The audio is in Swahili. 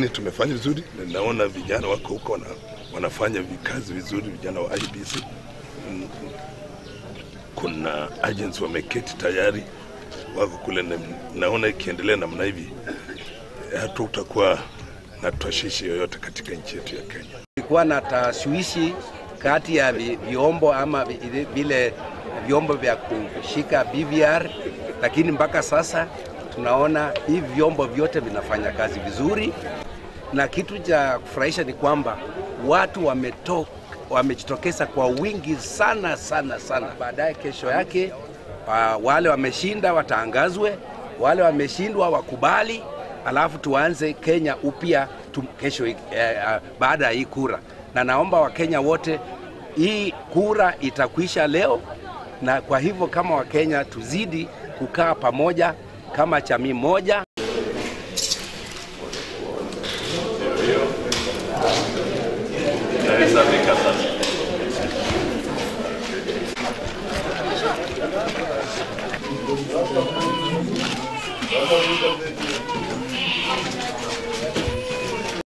lakini tumefanya vizuri na naona vijana wako huko wana, wanafanya vikazi vizuri, vijana wa IBC. Mm, Kuna agents wameketi tayari wako kule, na naona ikiendelea namna hivi hatutakuwa na tashishi yoyote katika nchi yetu ya Kenya. Kulikuwa na tashwishi kati ya vi- vyombo ama vi- vile vyombo vya kushika BVR, lakini mpaka sasa tunaona hivi vyombo vyote vinafanya kazi vizuri, na kitu cha kufurahisha ni kwamba watu wameto, wamejitokeza kwa wingi sana sana sana. Baadaye kesho yake uh, wale wameshinda watangazwe, wale wameshindwa wakubali, alafu tuanze Kenya upya tu, kesho eh, uh, baada ya hii kura, na naomba Wakenya wote, hii kura itakwisha leo, na kwa hivyo kama Wakenya tuzidi kukaa pamoja kama jamii moja. Naweza fika sasa.